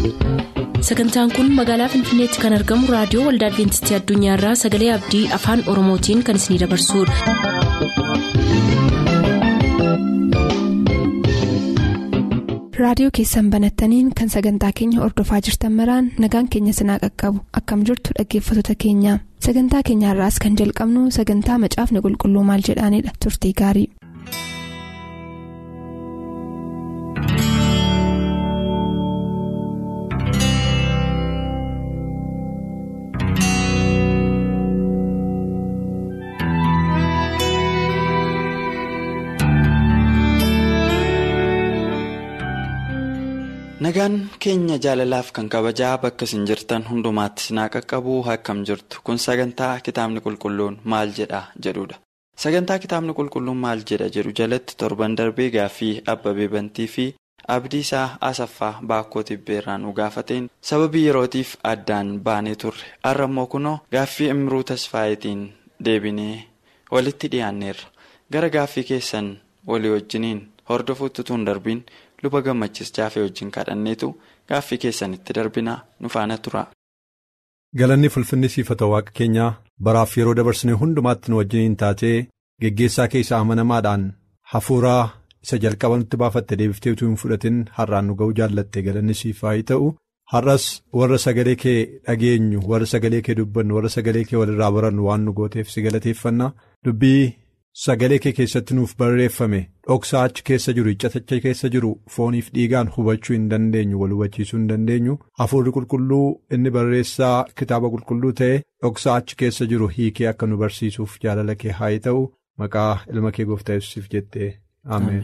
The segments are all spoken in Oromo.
sagantaan kun magaalaa finfinneetti kan argamu raadiyoo waldaa adventistii addunyaarraa sagalee abdii afaan oromootiin kan isinidabarsudha. raadiyoo keessan banattaniin kan sagantaa keenya ordofaa jirtan maraan nagaan keenya sinaa qaqqabu akkam jirtu dhaggeeffattoota keenya sagantaa keenyaarraas kan jalqabnu sagantaa macaafni qulqulluu maal jedhaanidha turtii gaarii. nagaan keenya jaalalaaf kan kabajaa bakka isin jirtan hundumaatti sinaa qaqqabu akkam jirtu kun sagantaa kitaabni qulqulluun maal jedha jedhudha sagantaa kitaabni qulqulluun maal jedha jedhu jalatti torban darbee gaaffii abbabee bantii fi abdii isaa asaffaa baakkoo tibbeerraan nu gaafateen sababii yerootiif addaan baanee turre har'a immoo kunoo gaaffii imruu tasfaayitiin deebinee walitti dhiyaanneerra gara gaaffii keessan walii wajjiniin hordofuutti tun darbiin. luba gammachis jaafee wajjin kadhanneetu gaaffii keessanitti darbinaa nu faana tura. galanni fulfinni siifata waaqa keenyaa baraaf yeroo dabarsine hundumaatti nu wajjiniin taatee geggeessaa keessa amanamaadhaan hafuuraa isa jalqaba nutti baafatte deebiftee utuu hin fudhatin har'aan nu ga'uu jaallatte galanni siif haa ta'u har'as warra sagalee kee dhageenyu warra sagalee kee dubbannu warra sagalee kee walirraa barannu waan nu gooteef si galateeffannaa dubbii. Sagalee kee keessatti nuuf barreeffame dhoksaa achi keessa jiru iccatacha keessa jiru fooniif dhiigaan hubachuu hin dandeenyu wal hubachiisuu hin dandeenyu hafuurri qulqulluu inni barreessaa kitaaba qulqulluu ta'e dhoksaa achi keessa jiru hiikee akka nu barsiisuuf jaalala kee haa ta'u maqaa ilma kee gooftaa yesuusiif jettee ameen.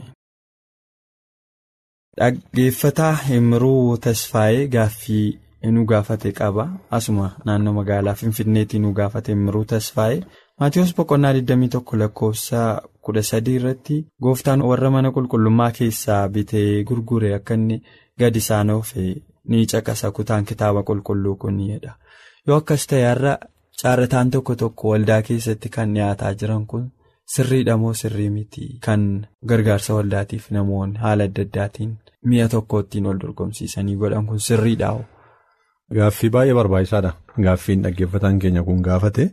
Dhaggeeffataa Himruu Tasfaayee gaaffii nu gaafate qaba asuma naannoo magaalaa Finfinneetii nu gaafate Himruu Tasfaayee. Maatiyoos boqonnaa 21 lakkoofsa 13 irratti gooftaan warra mana qulqullummaa keessaa bitee gurgure akka inni gadi isaan oofe ni caqasa kutaan kitaaba qulqulluu kun jedha. Yoo akkas ta'e har'a caarrataan tokko tokko waldaa keessatti kan dhiyaataa jiran kun sirriidha moo sirrii miti kan gargaarsa waldaatiif namoonni haala adda addaatiin mi'a tokko ittiin wal dorgomsiisanii godhan kun sirriidha. Gaaffii baay'ee barbaachisaadha. Gaaffiin dhaggeeffataan keenya kun gaafate.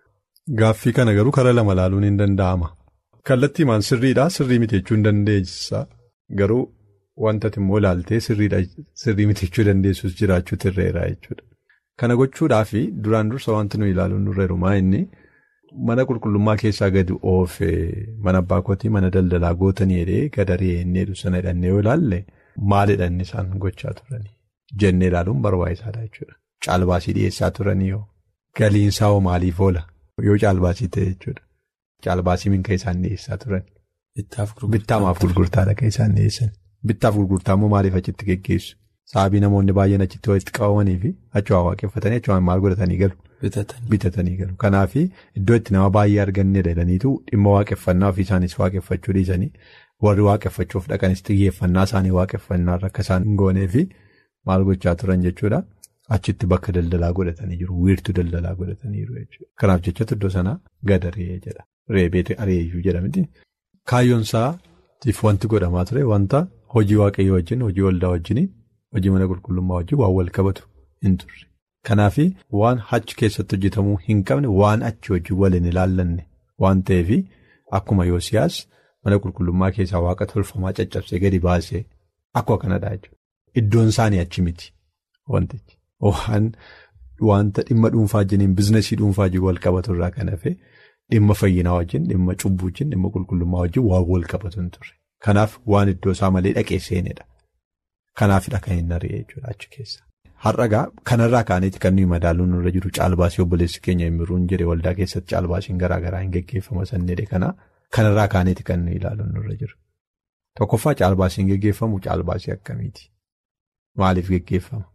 Gaaffii kana garuu karaa lama ilaaluun hin danda'ama. Kallattii maan sirriidhaa sirrii miti jechuu hin dandeessa. Garuu wanta immoo ilaaltee sirriidha sirrii miti jechuu dandeessus jiraachuutu irreera jechuudha. Kana gochuudhaaf duraan dursa wanti nuyi ilaaluun nurreeru maa inni mana qulqullummaa keessaa gadi oofee mana abbaa kootii mana daldalaa gootanii jedhee gadaree inni sana hidhannee yoo ilaalle maalidha inni isaan gochaa turanii jennee ilaaluun barbaachisaadha jechuudha. Caalbaasii dhiyeessaa turanii yoo galiinsaa hoo maaliif oola? Yoo caalbaasii ta'e jechuudha. Caalbaasii minka isaan dhiyeessaa turan. Bittaamaaf gurgurtaadha kan isaan dhiyeessan. Bittaaf gurgurtaa immoo maaliif achitti geggeessu? Sababii namoonni baay'een achitti walitti qabamanii fi achuma waaqeffatanii achuma maal godhatanii galu? Bitatanii galu. Kanaaf iddoo itti nama baay'ee arganne jedhaniitu dhimma waaqeffannaa ofii isaanis waaqeffachuu dhiisanii warri waaqeffachuuf dhaqanis xiyyeeffannaa isaanii waaqeffannaarra akka isaan hin goonee fi maal gochaa turan jechuudha. Achitti bakka daldalaa godhatanii jiru. Wiirtuu daldalaa godhatanii jiru jechuudha. Kanaaf jechatu iddoo sanaa gadaree jedha. Reebeetu areeyyuu jedhamti. Kaayyoon isaatiif wanti godhamaa ture wanta hojii waaqayyoo wajjin hojii waldaa wajjin hojii mana qulqullummaa wajjin waan wal qabatu hin turre. Kanaaf waan achi keessatti hojjetamuu hin qabne waan achi wajjin waliin ilaallanne waan ta'eef akkuma Yoosiyaas mana qulqullummaa keessaa waaqa tolfamaa caccabsee gadi baasee akkuma kanadha jechuudha. Iddoon isaanii achi miti wantichi. Waan wanta dhimma dhuunfaa wajjiniin biizinasii dhuunfaa wajjin wal qabatu irraa kan hafe dhimma fayyinaa wajjin dhimma cubbuu wajjin dhimma qulqullummaa wajjin waan wal qabatu hin turre. Kanaaf waan iddoo isaa malee dhaqee seenedha. Kanaafidha kan hin ari'e jechuudha achi keessa. Har'agaa kanarraa kaaneeti kan nuyi madaaluun nurra jiru caalbaasii obboleessi keenya himiruun jedhe waldaa keessatti caalbaasiin garaa garaa hin geggeeffama sannedhe kana kanarraa kaaneeti kan nuyi ilaaluun nurra jiru. Tokkoffaa caalbaasiin geggeeffamu caalbaasii akkamiiti? Maaliif geggeeffama?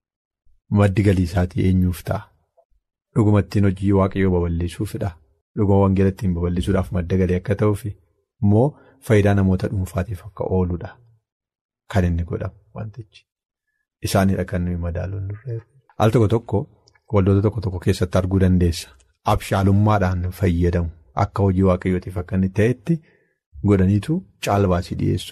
Maddi galii isaatii eenyuuf ta'a? Dhuguma ittiin hojii waaqayyoo babal'isuufidha. Dhuguma wangeela ittiin babal'isuudhaaf madda galii akka ta'uuf immoo faayidaa namoota dhuunfaatiif akka ooludha. Kan inni godhamu wantichi. Isaanidha kan nuyi madaaluun nurreeru. Al tokko tokko waldoota tokko tokko keessatti arguu dandeessa. Abshaalummaadhaan fayyadamu akka hojii waaqayyootiif akka inni ta'etti godhaniitu caalbaasii dhiyeessu.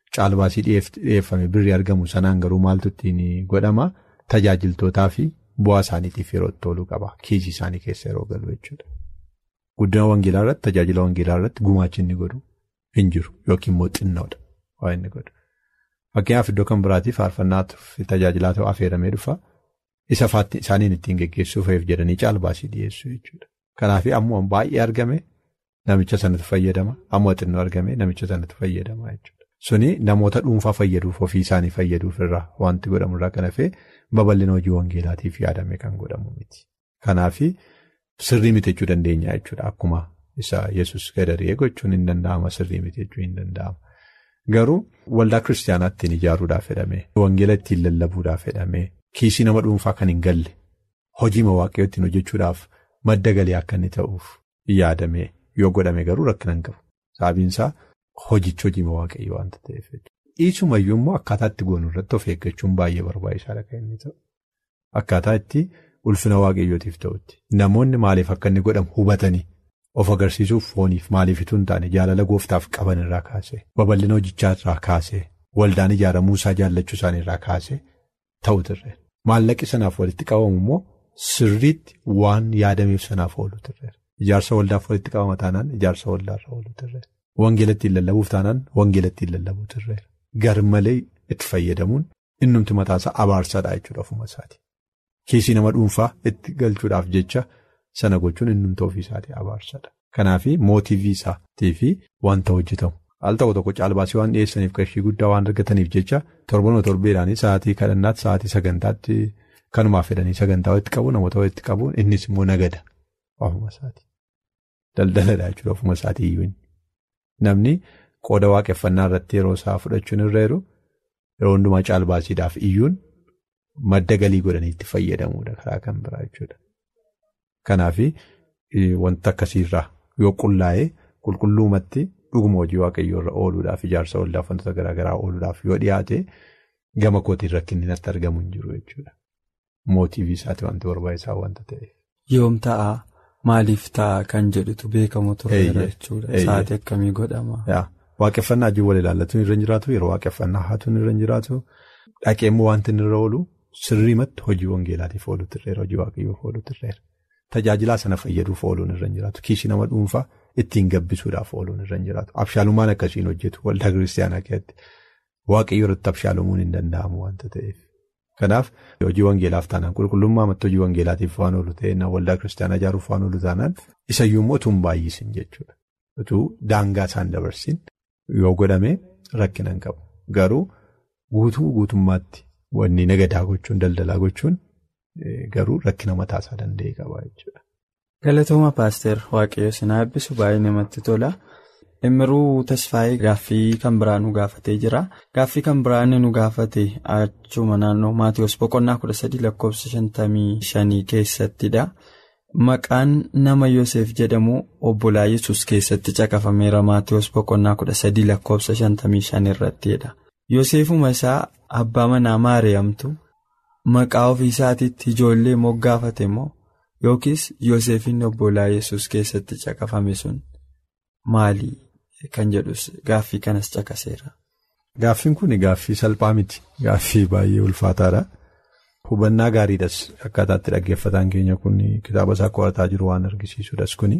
caalbaasii dhiyeeffame birrii argamu sanaan garuu maaltu ittiin godhama tajaajiltootaa fi bu'aa isaaniitiif yeroo itti ooluu qaba kiisii isaanii keessa yeroo galu jechuudha. Guddina wangeelaa irratti tajaajila wangeelaa irratti gumaachi inni godhu hin jiru yookiin immoo xinnoodha waa inni godhu. Fakkeenyaaf iddoo kan biraatiif faarfannaaf tajaajilaa ta'u affeeramee dhufa isa faatti isaaniin ittiin geggeessuuf jedhanii caalbaasii dhiyeessu jechuudha. Kanaaf ammoo baay'ee argame namicha sanatti fayyadama ammoo xinnoo argame namicha sanatti fayyadama jechuudha. Suni namoota dhuunfaa fayyaduuf ofii isaanii fayyaduuf irraa wanti godhamu irraa kan hafee babal'ina hojii wangeelaatiif yaadame kan godhamu miti. Kanaaf sirrii miti jechuu dandeenya jechuudha akkuma isa yesus gadaree gochuun hin danda'ama sirrii miti jechuu hin danda'ama. Garuu waldaa kiristaanaa ittiin ijaaruudhaaf jedhamee wangeela ittiin lallabuudhaaf jedhamee kiisii nama dhuunfaa kan hin galle hojii waaqayyoo ittiin hojjechuudhaaf madda galii akka inni ta'uuf yaadame yoo godhame garuu rakkina hin qabu. Sababiinsaa hojichi hojii waaqayyoo waanta ta'eef dhiisumayyuu immoo akkaataa itti goonu irratti of eeggachuun baay'ee barbaachisaadha kan inni ta'u. Akkaataa itti ulfina waaqayyootiif ta'utti namoonni maaliif akka inni godhamu hubatanii of agarsiisuuf fooniif maaliifituu hin taane jaalala gooftaaf qaban irraa kaasee babal'ina hojichaa irraa kaasee waldaan ijaaramuu isaa jaallachuu isaanii irraa kaasee ta'u turre maallaqi sanaaf walitti qabamu immoo sirriitti waan yaadameef sanaaf oolu turre ijaarsa waldaaf walitti qabama taanaan ijaarsa waldaarra oolu turre wangeela ittiin lallabuuf taanaan wangeela ittiin lallabuu turre gar malee itti fayyadamuun innumti mataasaa abaarsaadha jechuudha ofuma isaati. Kiisii nama dhuunfaa itti galchuudhaaf jecha sana gochuun innumti ofiisaatii abaarsaadha. Kanaaf mootiivii isaatii fi wanta hojjetamu. Al tokko tokko caalbaasii waan dhiyeessaniif qarshii guddaa waan argataniif jecha torbanuma torbeedhaanii sa'aatii kadhannaatti sa'aatii sagantaatti kanumaaf fedhanii sagantaa walitti qabu namoota walitti qabuun innis immoo nagada ofuma isaati. Daldaladha jechuudha ofuma isaatii iyyuu Namni qooda waaqeffannaa irratti yeroo isaa fudhachuun irra jiru yeroo hundumaa caalbaasiidhaaf iyyuun madda galii godhanii itti fayyadamuudha karaa kan biraa jechuudha. Kanaaf wanta akkasiirraa yoo qullaa'ee qulqulluumatti dhuguma hojii waaqayyoo irra ooluudhaaf ijaarsa waldaaf wantoota garaagaraa ooluudhaaf yoo dhiyaate gama kootiin rakkinni natti argamu hin jiru jechuudha. Mootiivii isaati wanti barbaachisaa wanta ta'eef. Yoom ta'a maaliif ta'a kan jedhutu beekamu tureera jechuudha. Sa'aatii akkamii godhama. Waaqeffannaa ajjiin wal ilaallatuun irra hin jiraatu yeroo waaqeffannaa haatuun irra hin jiraatu dhaqee immoo wanti inni irra oolu sirriimatti hojii wangeelaatiif oolu turreera hojii waaqayyoof oolu turreera. Tajaajilaa sana fayyaduuf ooluun irra hin jiraatu kiisii nama dhuunfaa ittiin gabbisuudhaaf ooluun irra hin jiraatu abshaalummaan akkasiin hojjetu waldaa kiristaanaa keessatti waaqayyo irratti abshaalumuun hin danda'amu wanta ta'eef. Kanaaf hojii wangeelaaf taanaan qulqullummaa amatti hojii wangeelaatiif waan oolu ta'e waldaa kiristaanaa ijaaruuf waan oolu taanaan isayyuu immoo utuu hin baay'isin jechuudha. Utuu daangaa isaan dabarsin yoo godhame rakkina hin qabu. Garuu guutuu guutummaatti wanni nagadaa gochuun daldalaa gochuun garuu rakkina mataasaa danda'e qaba jechuudha. Galatooma paaster waaqayyo sinaa eebbisu baay'ee namatti tola. Imiruu Tasfaayee gaaffii kan biraa nu gaafatee jira. Gaaffii kan biraa inni nu gaafate achuma naannoo Maatiyoos boqonnaa kudha sadii lakkoofsa shantamii shanii keessattidha. Maqaan nama Yoseef jedhamu obbolaa Yesuus keessatti caqafameera Maatiyoos boqonnaa kudha sadii lakkoofsa shantamii shan irrattidha. Yoseefuma isaa abbaa manaa Maariyaamtu maqaa ofii isaatiitti ijoollee moggaafate moo yookiis Yoseefin obbolaa Yesuus keessatti caqafame sun maali? Kan jedhus gaaffii kanas caqaseera. Gaaffiin kun gaaffii salphaa miti. Gaaffii baay'ee ulfaataadha. Hubannaa gaariidhas akkaataatti dhaggeeffataan keenya kun kitaaba isaa qo'ataa jiru waan argisiisudhas kuni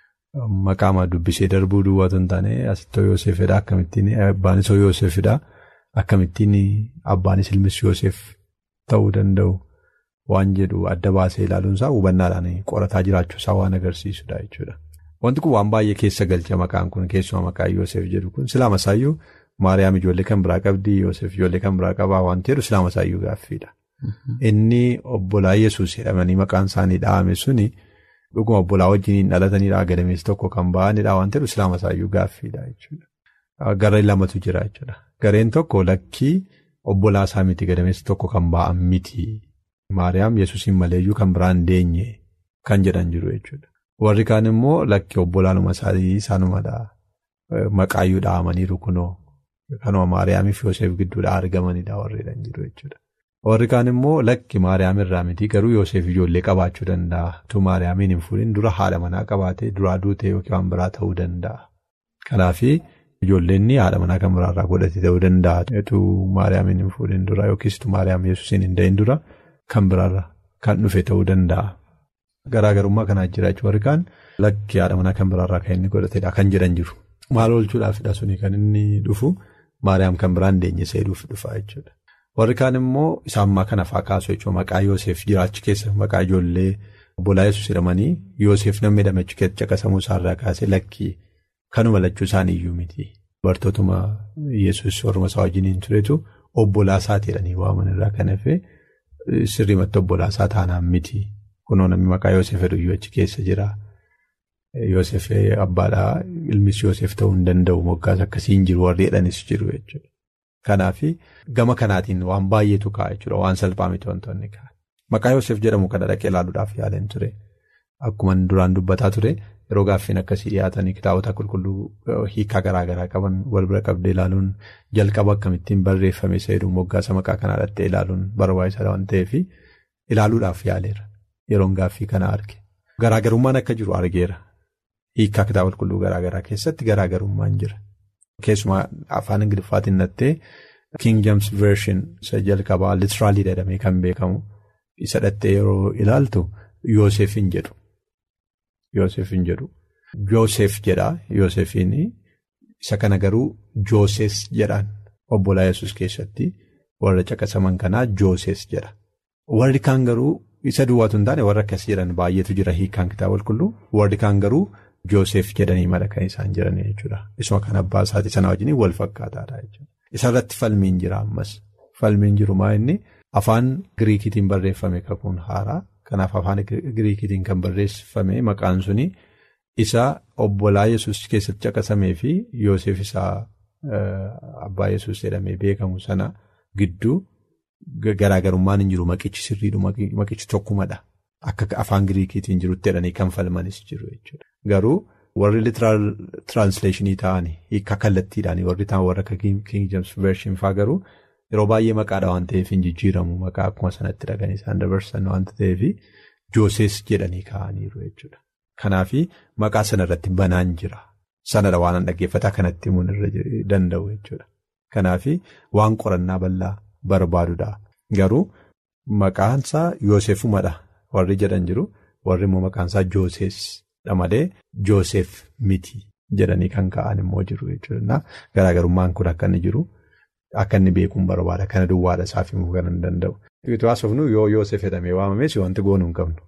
maqaama dubbisee darbuu duwwaatu hin taane asittoo Yooseefidha akkamittiin abbaanis Yooseefidha akkamittiin abbaanis ilmis Yooseef ta'uu danda'u waan jedhu adda baasee ilaaluunsaa hubannaadhaan qorataa jiraachuusaa waan agarsiisudha jechuudha. Wanti kun waan baay'ee keessa galcha maqaan kun keessumaa maqaan Yoosef jedhu kun silaama isaayyuu Maariyaam ijoollee kan biraa qabdi Yoosef ijoollee kan biraa qabaa waan jedhu silaama isaayyuu gaaffiidha. Inni obbolaa Yesuus jedhamanii maqaan isaanii dhahame suni dhuguma obbolaa wajjin dhalatanidha gadameessi tokko kan ba'anidha waan jedhu silaama isaayyuu gaaffiidha jechuudha. Gareen lamatu jira jechuudha. Gareen tokko lakkii obbolaa isaa miti gadameessi tokko kan ba'an miti. Maariyaam Yesuusiin maleeyyuu kan biraan deenye kan jedhan jiru jechuudha. Warri kaan immoo lakkii obbolaanuma isaanii isaanumadha. Maqaayyuu dhahamaniiru kunoo kanuma Maariyaamiif Yoosef gidduudhaa argamanidha warreedhaan jiru jechuudha. Warri kaan immoo lakki Maariyaam irraa miti garuu Yoosef ijoollee qabaachuu danda'a. Utuu Maariyaamiin hin fuudhin dura haadha manaa qabaatee duraa duutee yookiin waan biraa ta'uu danda'a. Kanaaf Ijoolleen haadha manaa kan biraarraa godhate ta'uu danda'a. Etuu Maariyaamiin hin fuudhin dura yookiis Maariyaam Yesuusiin hin da'in dura kan biraarraa kan dhufe ta'uu danda'a. Garaagarummaa kanaa jira jechuun warri kaan lakki haadha manaa kan biraarraa kan inni godhatedha kan jedhan jiru. Maal oolchuudhaafidha suni kan inni dhufu Maariyaam kan biraan deenye seeduuf dhufa jechuudha. Warri kaan immoo isaan ammaa kana fa'aa kaasu jechuudha maqaa Yoosef jiraachi keessa maqaa ijoollee obbolaa Yesuus jedhamanii Yoosef namni hidhamachi keessa caqasamuu isaarraa kaasee lakkii kanuma lachuu isaanii iyyuu miti. Bartootuma Yesuus orma isaa wajjiniin turetu obbolaa isaati jedhanii waaman irraa kan hafe sirriimatti obbolaa isaa taanaan miti. Kunoo namni maqaa Yoosef hedduyyuu achi keessa jira. Yoosef abbaadhaa ilmis Yoosef ta'uu hin danda'u moggaas akkasii hin jiru warri jedhanis jiru jechuudha. Kanaaf gama kanaatiin waan baay'eetu ka'a jechuudha waan salphaa miti wantoonni ka'a. Maqaa Yoosef jedhamu kana dhaqee ilaaluudhaaf yaaleen ture. Akkuma duraan dubbataa ture yeroo gaaffiin akkasii dhiyaatanii kitaabota qulqulluu hiikaa garaa garaa qaban wal bira qabdee ilaaluun jalqaba akkamittiin barreeffame seeruu moggaasa maqaa kanaa dhattee ilaaluun barbaachisaadha waan ta'eef ilaaluudhaaf yaaleera. Yeroon gaaffii kana arge. Garaagarummaan akka jiru argeera. Hiikaa kitaaba qulqulluu garaa garaa keessatti garaagarummaan jira. Keessumaa afaan Ingiliffaatiin dhattee King James Version isa jalqabaa litiraalii jedhamee kan beekamu isa dhattee yeroo ilaaltu Yoosef hin jedhu. Yoosef hin jedhu. Yoosef jedha Yoosefiin isa kana garuu Jooses jedhaan obbolaa Yesuus keessatti warra caqasaman kanaa Jooses jedha. Warri kaan garuu isa duwwaatu hin taane warra akkas jedhan baay'eetu jira hiikaan kitaaba qulqulluu warri kaan garuu. Joosef jedhanii mala kan isaan jiran jechuudha. Isuma kan abbaa isaatii sana wajjin wal fakkaataadha jechuudha. Isarratti falmiin jira ammas. Falmiin jiru maa inni afaan Giriikiitiin barreeffame kakuun haaraa. Kanaaf afaan Giriikiitiin kan barreeffame maqaan suni isa obbolaa Yesuus keessatti caqasamee fi Yoosef isaa abbaa Yesuus jedhamee beekamu sana gidduu garaagarummaan hin jiru maqichi sirriidhu maqichi tokkumadha. Akka afaan Giriikiitiin jirutti jedhanii kan falmanis jiru jechuudha. Garuu warri litiraal tiraansleeshinii ta'anii hiika kallattiidhaan warri ta'an warra akka King James Version fa'aa garuu yeroo baay'ee maqaadha waan ta'eef hin jijjiiramu maqaa akkuma sanatti dhaqanii isaan dabarsan waan ta'eef Jooses jedhanii kaa'aniiru jechuudha. Kanaaf maqaa sanarratti banaan jira. Sanadha waan dhaggeeffataa kanatti himuun irra danda'u jechuudha. Kanaaf waan qorannaa bal'aa barbaadudha. Garuu maqaansaa Yoosefumadha. Warri jedhan jiru warri immoo maqaansaa Jooseesdha malee Joosef miti jedhanii kan ka'an immoo jiru jechuudha. Garaagarummaan kun akka inni jiru akka inni beekuun barbaada. Kana duwwaadha isaaf himuu kan hin danda'u. Haasofnu yoo Yoosef jedhamee waamames wanti goonuu hin qabnu.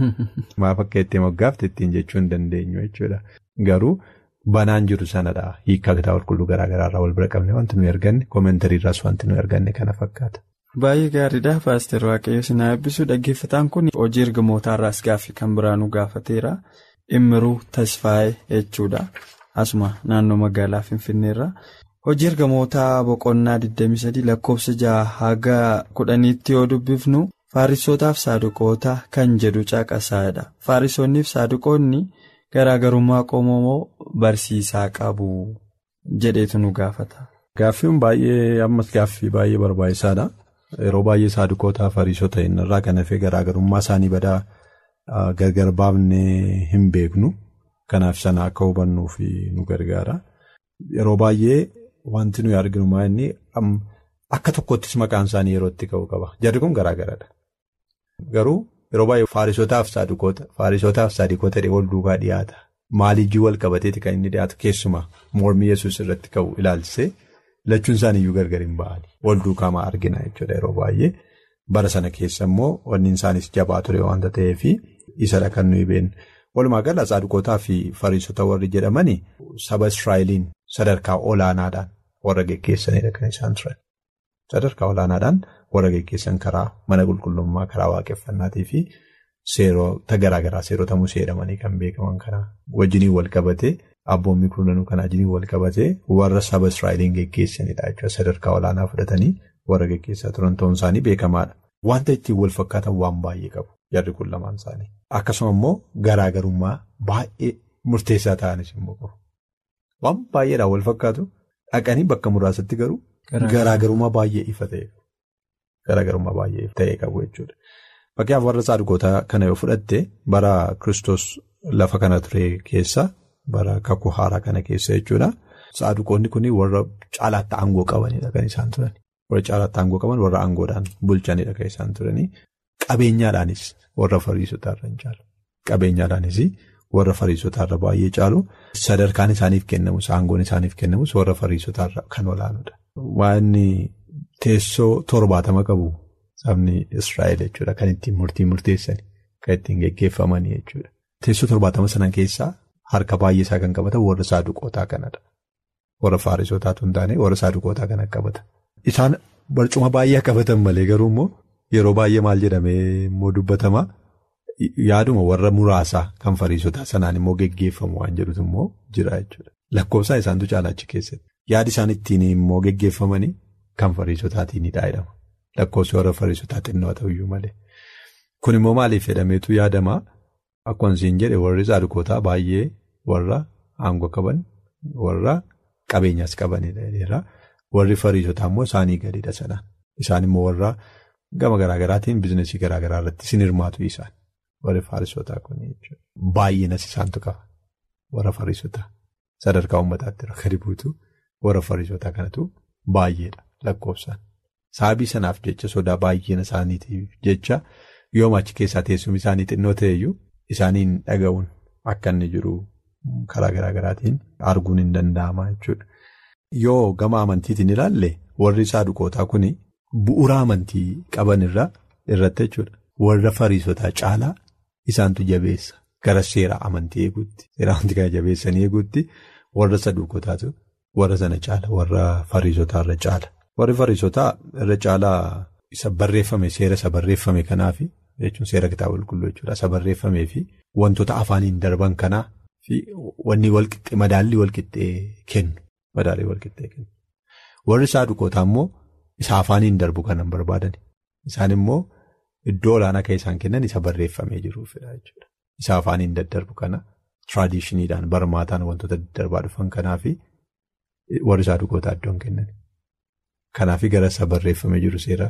Maaf akka ittiin moggaafte ittiin jechuu hin dandeenyu jechuudha. Garuu banaan jiru sanadha. Hiikaa kitaaba qulqulluu garaagaraarraa wal bira qabne wanti nuyi arganne koomentaariirraas wanti nuyi arganne kana fakkaata. Baay'ee gaariidha paaster waaqayyo sinaa eebbisuu dhaggeeffataan kun hojii ergamootaarraas gaaffii kan biraanuu gaafateera immiruu tasfaa'ee jechuudha asuma naannoo magaalaa finfinneerra hojii ergamootaa boqonnaa 23 lakkoofsa 6 haga 10tti yoo dubbifnu faarisootaaf saaduqoota kan jedhu caqasaadha faarisonniif saaduqoonni garaagarummaa qomoo barsiisaa qabu jedheetu nu gaafata. Gaaffiin baay'ee ammas gaaffii baay'ee barbaachisaadha. Yeroo baay'ee saaduqootaa fariisota irraa kan hafee garaagarummaa isaanii badaa gargar baafnee hin beeknu. Kanaaf sana akka hubannuuf nu gargaara. Yeroo baay'ee wanti nuyi arginu maa inni akka tokkottis maqaan isaanii yeroo itti ka'u qaba. Jarri kun garaagaradha. Garuu yeroo baay'ee faarisotaaf saaduqoota faarisotaaf saaduqoota wal duukaa dhiyaata. Maalijii wal qabateeti kan inni dhiyaatu keessumaa mormii yesuus irratti ka'u ilaalchisee. Lachuun isaaniiyyuu gargar hin ba'ani. Wal duukaa argina jechuudha yeroo baay'ee. Bara sana keessa immoo wanni isaanis jabaa ture waanta ta'eef isadha kan nuyi beeknu. Walumaa gala saaduqootaa fi fariisota warri jedhamani saba Israa'eliin sadarkaa olaanaadhaan warra geggeessanidha kan isaan turan. Sadarkaa olaanaadhaan warra geggeessan karaa mana qulqullummaa karaa waaqeffannaatii fi seerota garaagaraa seerota musee jedhamanii kan beekaman kanaa wajjiniin wal qabatee. Abboonni kurnanuu kanaa wajjin wal qabatee warra saba Israa'eliin geggeessanidha jechuudha. Sadarkaa olaanaa fudhatanii warra geggeessaa turan ta'uun isaanii beekamaadha. Wanta ittiin wal fakkaatan waan baay'ee qabu jarri kun lamaan isaanii. Akkasuma immoo garaagarummaa baay'ee murteessaa ta'anis immoo qabu. Waan baay'eedhaan wal fakkaatu dhaqanii bakka muraasatti garuu garaagarummaa baay'ee ifa ta'e garaagarummaa baay'ee ta'e qabu jechuudha. Fakkeenyaaf warra saaduqootaa kana yoo fudhatte bara Kiristoos lafa kana ture keessa. Bara kakuu haaraa kana keessa jechuudha. Saaduqoonni kun warra caalaatti aangoo qabanidha kan isaan turan. Warra caalaatti aangoo qaban warra aangoodhaan bulchanidha kan isaan turanii. Qabeenyaadhaanis warra fariisotaarra hin caalu. Qabeenyaadhaanis warra fariisotaarra baay'ee caalu. Sadarkaan isaaniif kennamus aangoon isaaniif kennamus warra fariisotaarra kan olaanudha. Waan teessoo torbaatama qabu sabni Israa'el jechuudha kan ittiin murtii murteessanii kan ittiin geggeeffamanii jechuudha. Teessoo torbaatama sana keessaa harka baay'ee isaa kan qabatan warra saaduqootaa kanadha. Warra fariisotaatu hin taane warra saaduqootaa kana qabata. Isaan barcuma baay'ee qabatan malee garuu immoo yeroo baay'ee maal jedhamee immoo dubbatama. Yaaduma warra muraasaa kan fariisotaa sanaan immoo geggeeffamu waan jedhutu immoo jira jechuudha. Lakkoofsaan isaantu caalaa achi keessatti. Yaadi isaan ittiin immoo geggeeffamanii kan fariisotaatiinidha jedhama. Lakkoofsi warra fariisotaa xinnoo ta'uyyuu malee. Kun immoo maaliif jedhameetu yaadama? Akkuma isin jedhe warri saaduqootaa baay'ee warra aangoo qaban warra qabeenyaas qabanidha. Warri fariisotaa immoo isaanii gadiidha sanaan. Isaan immoo warra gama garaagaraatiin biizinesii garaagaraa irratti isin hirmaatu isaan. Warri fariisotaa kun baay'inas isaantu qaba. Warra fariisotaa sadarkaa uummataatti gadi buutu warra fariisotaa kanatu baay'eedha lakkoofsaan. Sababii sanaaf jecha sodaa baay'ina isaaniitiif jecha yooma achi keessaa teessumni isaanii xinnoo ta'eyyuu isaaniin dhaga'uun akka inni jiru karaa garaagaraatiin arguun hin danda'ama jechuudha. Yoo gama amantiitiin ilaalle warri saaduqootaa kun bu'uura amantii qaban irratti jechuudha. Warra fariisotaa caalaa isaantu jabeessa gara seera amantii eeguutti seera amantii kana jabeessanii eeguutti warra saaduqootaatu warra sana caala warra fariisotaa irra caala. Warri fariisotaa irra caalaa isa barreeffame seera isa barreeffame kanaaf jechuun seera kitaaba qulqulluu jechuudha. Isa barreeffamee fi wantoota afaaniin darban kanaa fi wanni walqixxee madaallii walqixxee kennu. Madaallii walqixxee kennu. Warri saaduqootaa immoo isa afaaniin darbu kanan barbaadan. Isaan immoo iddoo olaanaa kan isaan kennan isa barreeffamee jiruufidha jechuudha. Isa afaaniin daddarbu kana tiraadishiniidhaan barmaataan wantoota daddarbaa dhufan kanaa fi warri saaduqootaa iddoon kennan. Kanaaf gara isa barreeffamee jiru seera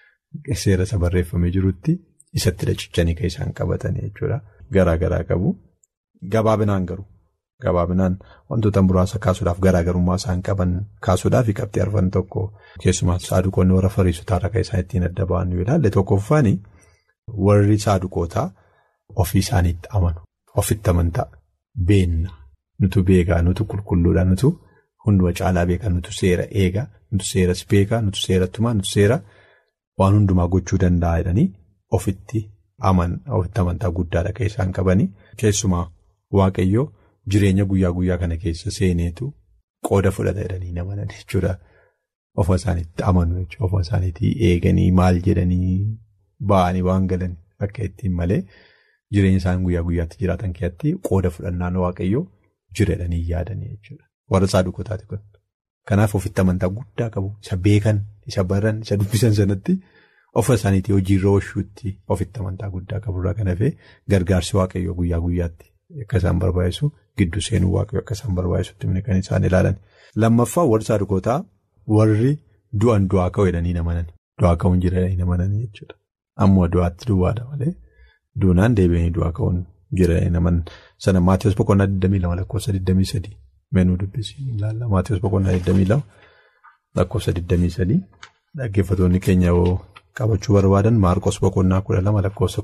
isa barreeffamee jirutti isatti dhachichanii kan isaan qabatan jechuudha. Garaa garaa qabu. Gabaabinaan garuu gabaabinaan wantoota muraasa kaasuudhaaf garaagarummaa isaan qaban kaasuudhaaf qabxii arfan tokko keessumaa saaduqoonni warra fariisotaarra kan isaan ittiin adda ba'an yoo ilaalle tokkoffaan warri saaduqootaa ofii isaaniitti amanu ofitti amantaa beenna nutu beekaa nutu qulqulluudha nutu hunduma caalaa beekaa nutu seera eegaa. Nutu seeras beekaa, nutu seera tumaa, nutu seera waan hundumaa gochuu danda'a jedhanii ofitti amantaa guddaadha kan isaan qabanii. Keessumaa Waaqayyoo jireenya guyyaa guyyaa kana keessa seeneetu qooda fudhata jedhanii namanan jechuudha. Ofa isaaniitti amanu jechuudha. Ofa isaaniitti eeganii maal jedhanii ba'anii waan galan akka ittiin malee jireenya isaan guyyaa guyyaatti jiraatan keessatti qooda fudhannaan Waaqayyoo jira jedhanii yaadanii jechuudha. Warra saaduqootaati kun. Kanaaf ofitti amantaa guddaa qabu. Isa beekan, isa baran, isa dubbisan sanatti ofa isaaniitii hojiirra oolchuutti ofitti amantaa guddaa qaburraa kan hafee gargaarsi waaqayyoo guyyaa guyyaatti akka isaan barbaachisu gidduu seenuu waaqayyoo akka isaan barbaachisutti kan isaan ilaalan. Lammaffaa warri saaduqootaa warri du'an du'aa ka'u jedhanii namanan. Du'aa ka'uun jira jedhanii namanan jechuudha. Ammoo du'aatti duwwaadha malee duunaan deebi'anii du'aa ka'uun jira jedhanii namanan. Sana Maatiyus boqonnaa 22 lakkoofsa 23. Meenuu dubbisii ilaalla. Maatiyus boqonnaa 22 lakkoofsa 23 dhaggeeffatoonni keenya yoo qabachuu barbaadan Maarqos boqonnaa 12 lakkoofsa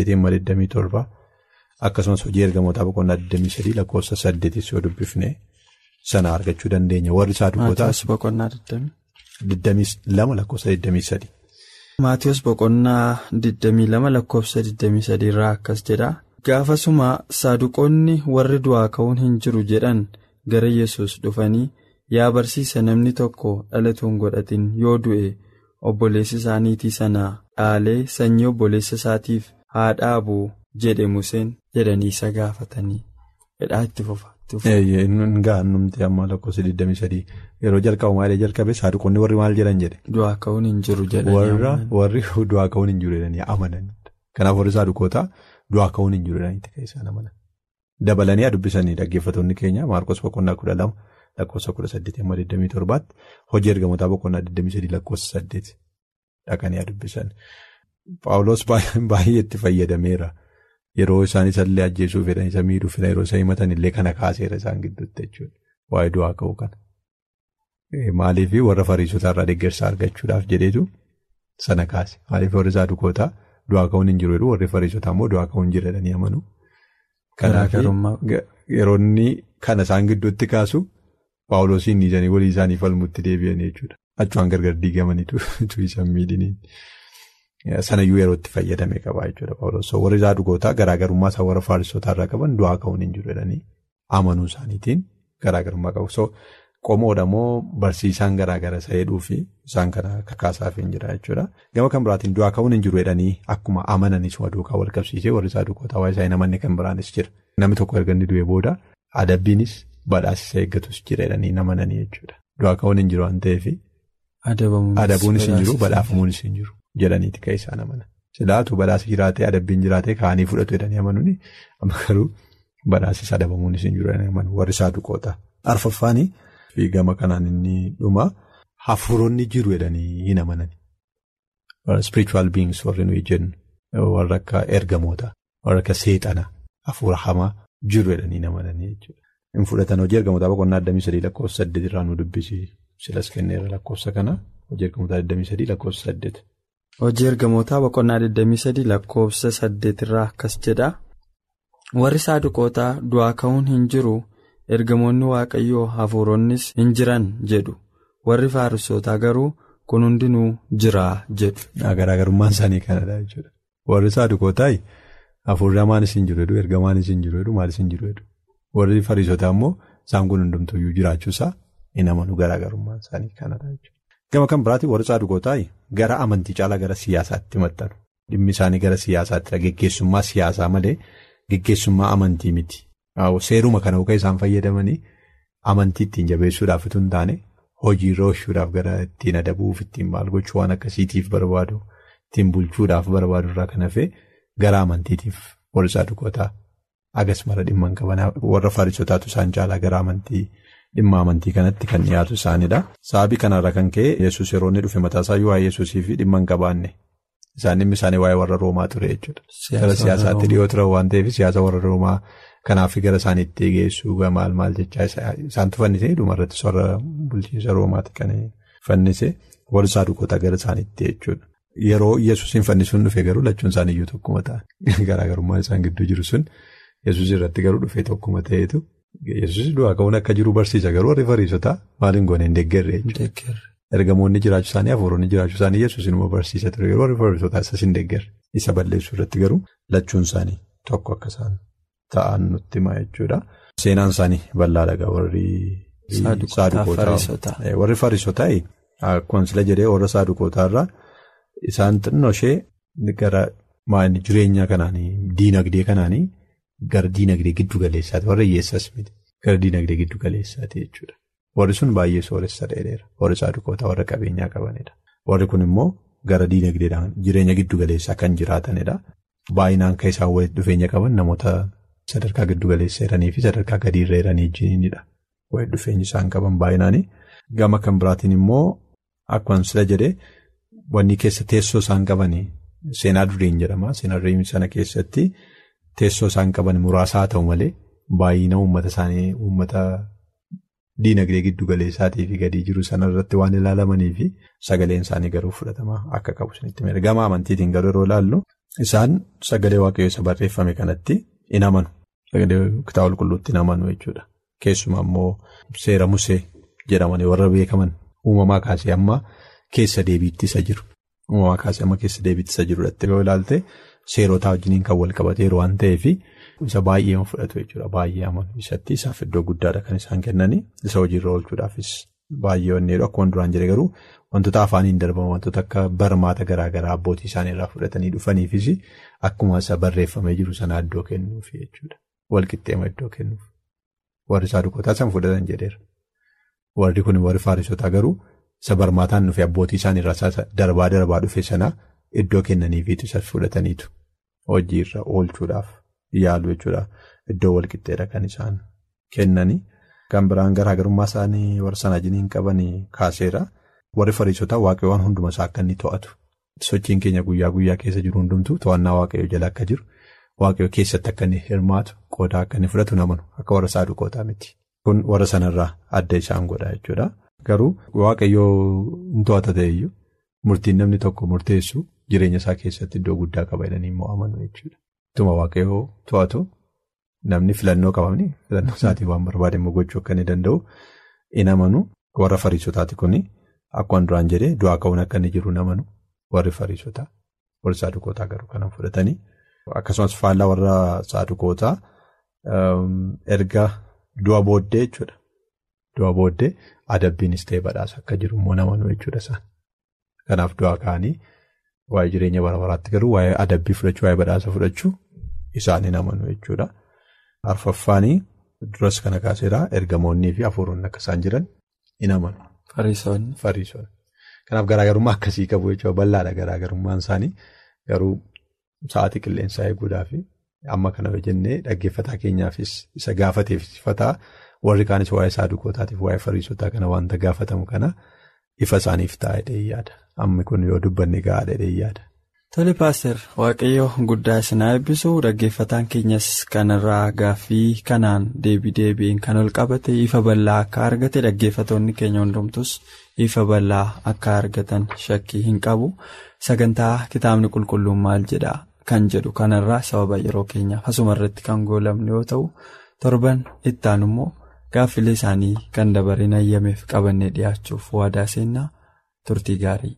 18 akkasumas hojii ergamootaa boqonnaa 23 lakkoofsa 8 yoo dubbifne sana argachuu dandeenya. Warri saaduqootaa. Maatiyus boqonnaa 22 lakkoofsa 23. Maatiyus boqonnaa 22 lakkoofsa 23 irraa akkas jedha. Gaafasuma saaduqoonni warri du'aa ka'uun hin jiru jedhan. gara yesus dhufanii yaa barsiisa namni tokko dhalatuun godhatin yoo du'e obboleessi isaaniitii sana dhaalee sanyii obboleessa isaatiif haa dhaabu jedhe Museen jedhanii isa gaafatanii hidhaa itti fufa. Gaannumti amma lakkoofsa 23 yeroo jalqabu maalee jalqabe saaduqoonni warri maal jedhan jedhe. Du'aa ka'uun hin jiru jedhanii warri du'aa ka'uun hin jiru jedhanii amanan. Kanaaf warri saaduqootaa du'aa ka'uun hin jiru jedhanii kan isaan amanan. Dabalanii dubbisanii dhaggeeffatoonni keenya Maarqos boqonnaa kudha lama lakkoofsa kudha saddeetii amma 27tti hojii ergamootaa boqonnaa 23 lakkoofsa saddeet dhaqanii dubbisan. Paawuloos baay'ee itti fayyadameera. Yeroo isaan isallee ajjeesuuf fedhan isa miidhuuf yeroo isa himatan illee kana kaaseera isaan gidduutti jechuudha. Waa'ee du'aa ka'uu kana. Maaliif warra fariisotaa irraa deeggarsa argachuudhaaf jedheetu sana kaase. Maaliif warri saadukootaa du'aa ka'uun hin jiru warri fariisotaa immoo du'aa ka'uun jira jedhanii amanu. Yeroo inni kana isaan gidduutti kaasu paawuloosiin dhiisanii walii isaanii falmutti deebi'an jechuudha. Achumaan gargar diigamaniitu isaan miidhiniin. Sanayyuu yeroo itti fayyadame qaba jechuudha paawuloos. Warri saadukootaa garaagarummaa isaan warra fariisotaa irraa qaban du'aa ka'uun hin jiru jedhanii amanuu isaaniitiin garaagarummaa qabu. Qomoodha moo barsiisaan garaagara isa hedhuu fi isaan kana kakaasaaf hin jira jechuudha. Gama kan biraatiin du'aa ka'uun hin jiru jedhanii akkuma amananis duukaa wal qabsiisee warri saadukootaa waa'ee isaa hin amanne kan biraanis jira. Namni tokko erga inni du'e booda adabbiinis badhaasisa eeggatus jira jedhanii hin amananii jechuudha. Du'aa ka'uun hin jiru waan ta'eef adabuunis hin jiru badhaafamuunis hin jiru jedhaniiti kan isaan amanan. Silaatu badhaasa jiraatee adabbiin jiraatee kaanii fudhatu jedhanii amanuuni amma garuu badhaasis adabamuunis hin jiru jedhanii amanu warri saadukootaa. Arfaffaanii. Fi gama kanaan inni dhuma hafuuronni jiru jedhanii hin amanani. Spiritual beings warri nuyi jennu warra akka ergamoota warra akka seexana hafuura hamaa jiru jedhanii hin amananii jechuudha. Hin fudhatan hojii ergamootaa boqonnaa addamii sadii lakkoofsa saddeet irraa nu dubbisi silas kenneera lakkoofsa kana hojii ergamootaa addamii sadii lakkoofsa saddeet. Hojii ergamootaa boqonnaa addamii sadii lakkoofsa saddeet irraa akkas jedha. Warri saadukootaa du'aa ka'uun hin jiru. ergamoonni waaqayyoo hafuuronnis hin jiran jedhu warri fariisotaa garuu kun hundinuu jira jedhu. Garaagarummaan isaanii kanadha jechuudha. Warri saadukootaa hafuurri hamaanis hin jiru jedhu ergamaanis hin jiru jedhu maalis hin jiru jedhu warri fariisotaa immoo isaan kun hundumtuyyuu jiraachuusaa hin amanu garaagarummaan isaanii kanadha jechuudha. Gama kan biraatiin warri saadukootaa gara amantii caalaa gara siyaasaatti maxxanu dhimmi isaanii gara siyaasaatti geggeessummaa siyaasaa malee geggeessummaa amantii miti. Seeruma kana akka isaan fayyadamanii amantii ittiin jabeessuudhaaf utuu hin taane hojiirra oolchuudhaaf gara ittiin adabuuf ittiin maal gochuu waan akkasiitiif barbaadu ittiin bulchuudhaaf barbaadu irraa kan hafe gara amantiitiif warri saadukootaa agas mara dhimma hin qaban warra fariisotaatu isaan caalaa gara amantii dhimma amantii kanatti kan dhiyaatu isaanidha. Sababii kanarra kan ka'e yesus yeroo inni dhufe mataasaa waa'ee yesuusii fi dhimma hin qabaanne isaan dhimmi isaanii waa'ee warra roomaa ture jechuudha. Gara siyaasaatti dhiyoo ture waan ta'eef siyaasa warra roomaa. Kanaaf gara isaaniitti geessuu maal maal jechaa isaantu fannise dhumarratti warra bulchiinsa roomaati kan fannise warri saadukoota gara isaaniitti jechuudha. Yeroo yesuusiin fannisuun dhufe garuu lachuun isaaniiyyuu tokkuma ta'an garaagarummaan isaan gidduu jiru sun yesuus irratti garuu dhufee tokkuma ta'eetu yesuus du'aa ka'uun akka jiru barsiisa garuu warri fariisotaa maaliin goone hin deeggarre jechuudha. Ergamoonni jiraachuu isaanii hafuuronni jiraachuu isaanii yesuus immoo barsiisa ture yeroo warri fariisotaa isas hin deeggarre isa balleessuu irratti garuu lachuun isaanii tokko akka isaan. Ta'an nutti hima jechuudha. Seenaan isaanii bal'aadha warri saadukootaa. Warri fariisotaa akkuma sila jedhee warra saadukootaa irraa isaan xinnoo ishee gara jireenya kanaanii diinagdee kanaanii gara diinagdee giddu galeessaati warra hiyyeessas miti gara diinagdee giddu galeessaati jechuudha. Warri sun baay'ee sooressa dheereera warri saadukootaa warra qabeenyaa qabanidha. Warri kun immoo gara diinagdeedhaan jireenya giddu galeessaa kan jiraatanidha. Baay'inaan kan isaan walitti dhufeenya qaban namoota. Sadarkaa giddu galeessa jiranii fi sadarkaa gadi irra jiranii wajjinidha. Walitti dhufeenyi isaan qaban baay'inaani. Gama kan biraatiin immoo akkuma sila jedhee wanni keessa teessoo isaan qabanii seenaa duriin jedhama. Seenaa duriin sana keessatti teessoo isaan qaban muraasaa ta'u malee baay'ina uummata isaanii uummata diinagdee giddu galeessaatii fi gadi jiru sanarratti waan ilaalamanii fi sagaleen isaanii garuu fudhatama akka qabu sanitti mira. Gama amantiitiin garuu yeroo ilaallu isaan sagalee waaqayyoo isa barreeffame kanatti hin amanu. Sagalee kitaaba qulqulluutti hin amanu jechuudha. Keessumaa immoo seera musee jedhamanii warra beekaman uumamaa kaasee amma keessa deebiitti isa jiru. Uumamaa kaasee amma keessa deebiitti isa jirudha. Yoo ilaalte seerotaa wajjiniin kan wal qabateeru waan ta'eef isa baay'ee fudhatu jechuudha. Baay'ee amanu isatti isaaf iddoo guddaadha kan isaan kennanii isa hojiirra oolchuudhaafis baay'ee onneedha. Akkuma duraan jedhe garuu wantoota afaaniin darbaman wantoota akka barmaata garaagaraa abbootii isaaniirraa fudhatanii dhufaniifis akkuma isa barreeffamee jiru sana iddoo kennuuf jechuudha. Walqixxeema iddoo kennuuf. Warri saadukootaa san fudhatan jedheera. Warri kun warri faarisotaa garuu isa barmaataan dhufe abbootii isaaniirraa darbaa darbaa dhufe sana iddoo kennaniifiitu isa fudhataniitu hojiirra oolchuudhaaf yaalu jechuudha. Iddoo walqixxeedha kan isaan kennanii. Kan biraan garaagarummaa isaanii warra sana wajjin qaban kaaseera. Warri fariisotaa waaqayyoo waan hunduma isaa akka inni to'atu. Sochiin keenya guyyaa guyyaa keessa jiru hundumtuu to'annaa waaqayyoo jala akka jiru. Waaqayyoo keessatti akka inni hirmaatu qooda akka inni fudhatu namanu akka warra saadukootaa miti. Kun warra sanarraa adda isaan godha jechuudha. Garuu waaqayyoo hin to'ata ta'eyyuu murtiin namni tokko murteessu jireenya isaa keessatti iddoo guddaa qaba jedhanii immoo amanu jechuudha. Tuma waaqayyoo to'atu namni filannoo qabamni filannoo isaatii waan barbaade immoo gochuu akka inni danda'u in amanu warra fariisotaati kuni akkuma duraan jedhee du'aa ka'uun akka inni jiru in amanu warri fariisotaa warri saadukootaa garuu kanan fudhatanii akkasumas faallaa warra saadukootaa erga du'a booddee jechuudha. Du'a booddee adabbiinis ta'e badhaasa akka jiru immoo in amanu jechuudha isaan. Kanaaf du'aa ka'anii waa'ee jireenya bara baraatti garuu waa'ee adabbii fudhachuu waa'ee badhaasa fudhachuu isaan in amanu jechuudha. Arfaffaanii duras kana kaaseeraa ergamoonnii fi hafuuronni akka isaan jiran in amanu. Fariisonni. Fariisonni. Kanaaf garaagarummaa akkasii qabu jechuudha bal'aadha garaagarummaan isaanii garuu sa'aatii qilleensaa eeguudhaa fi amma kana jennee dhaggeeffataa keenyaafis isa gaafateeffataa warri kaanis waa'ee saadukootaatiif waa'ee fariisotaa kana wanta gaafatamu kana ifa isaaniif taa'ee yaada. Amma kun yoo dubbanne gahaadha yaada. Tole paaster waaqayyo guddaa isinaa eebbisu dhaggeeffataan keenyas kanarraa gaaffii kanaan deebii deebiin kan ol qabate ifa bal'aa akka argate dhaggeeffatoonni keenya hundumtus ifa bal'aa akka argatan shakkii hin qabu sagantaa kitaabni qulqulluun maal jedha kan jedhu kanarraa sababa yeroo keenyaaf asuma irratti kan goolamne yoo ta'u torban ittaan immoo gaaffilee isaanii kan dabareen ayyameef qabannee dhiyaachuuf waadaa seennaa turtii gaarii.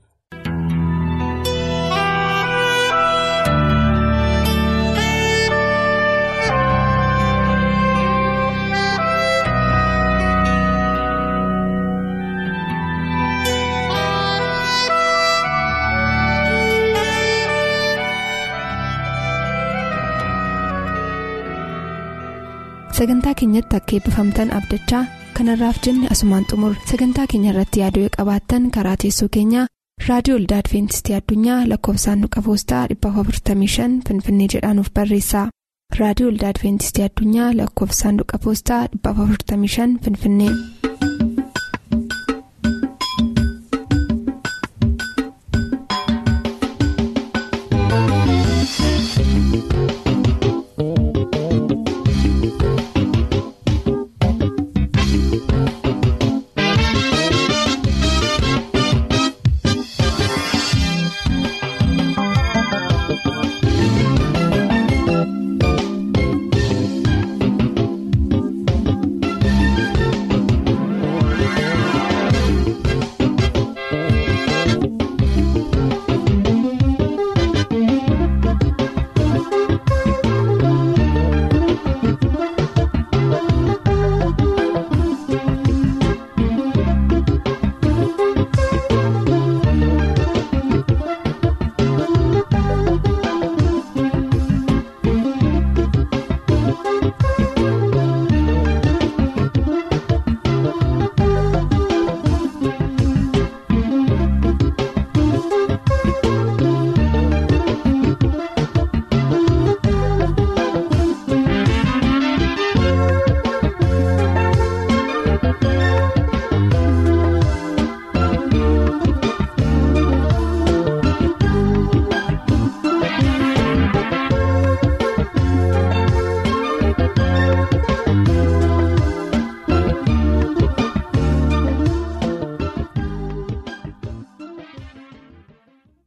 sagantaa keenyatti akka eebbifamtan abdachaa kanarraaf jenne asumaan xumur sagantaa keenya irratti yaaduu qabaattan karaa teessoo keenyaa raadiyoo olda adventistii addunyaa lakkoofsaanduqa poostaa 455 finfinnee jedhaanuf barreessa raadiyoo olda adventistii addunyaa lakkoofsaanduqa poostaa 455 finfinnee.